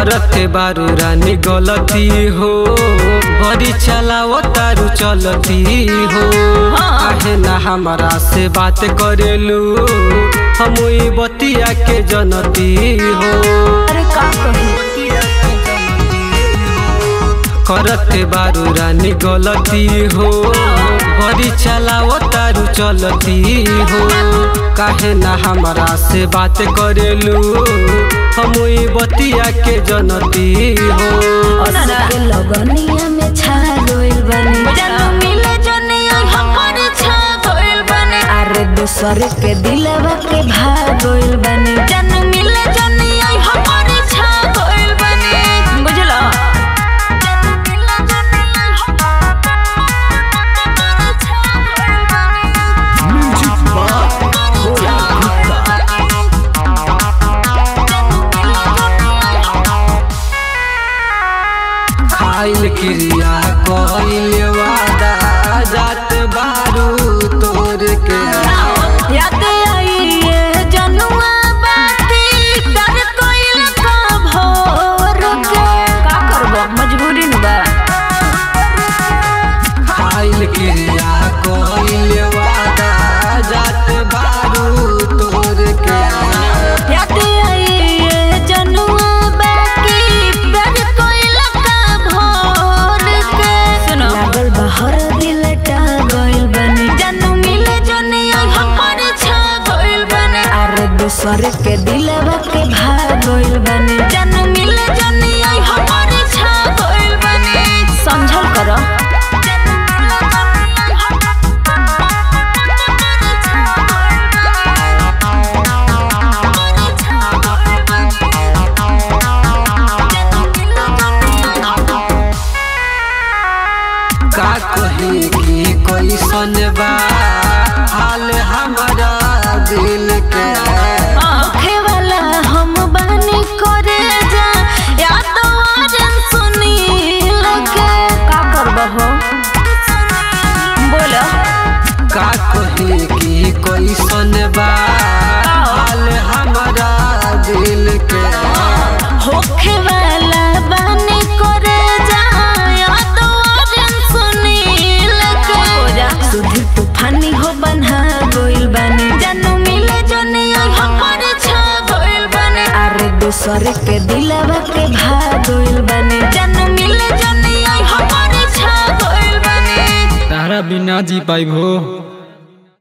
करते बारू रानी गलती हो बड़ी चलाओ तारू चलती हो काहे ना हमारा से बात करेलू हम ई बतिया के जनती हो अरे का कही करते बारू रानी गलती हो बड़ी चलाओ तारू चलती हो काहे ना हमारा से बात करेलू हम ई बतिया के जनती हो के लगनिया में छा गइल बनी जानू मिले जनिया हमर छा गइल बने अरे दूसर के दिलवा के भाग गइल बनी जानू मिले जनिया हमर छा गइल बने बुझलो जानू मिले जनिया हमर छा गइल बने खाइल क्रिया कइल वादा जात बारू तोर के याद आई ये जनुआ बाती कर कोइल का भोर के का करबो मजबूरी न बा खाइल क्रिया कइल वादा जात बारू तोर के याद आई ये जनुआ बाती कर कोइल का भोर के सुनो लागल बहर दिल टा गइल बनी जानू मिले जनिया हमर छा गइल बने अरे दूसर के दिलवा के भाग गइल बनी जानू मिले जनिया हमर छा गइल बने समझल करो जानू मिले जनिया हमर छा गइल बने का कही कि कैसन बा हाल हमारा दिल के आँखे वाला हम बनी करे जा या तो आजन सुनी लगे का करबो हो बोलो का कही कि कैसन बा हाल हमारा दिल के होखे वाला बनी करे जा या तो आजन सुनी लगे सुधी तूफानी हो बन्हा गइल बनी जानू मिले जनिया हमर छा गइल बने अरे दूसर के दिलवा के भाग गइल बनी जानू मिले जनिया हमर छा गइल बने तारा बिना जी पाइब हो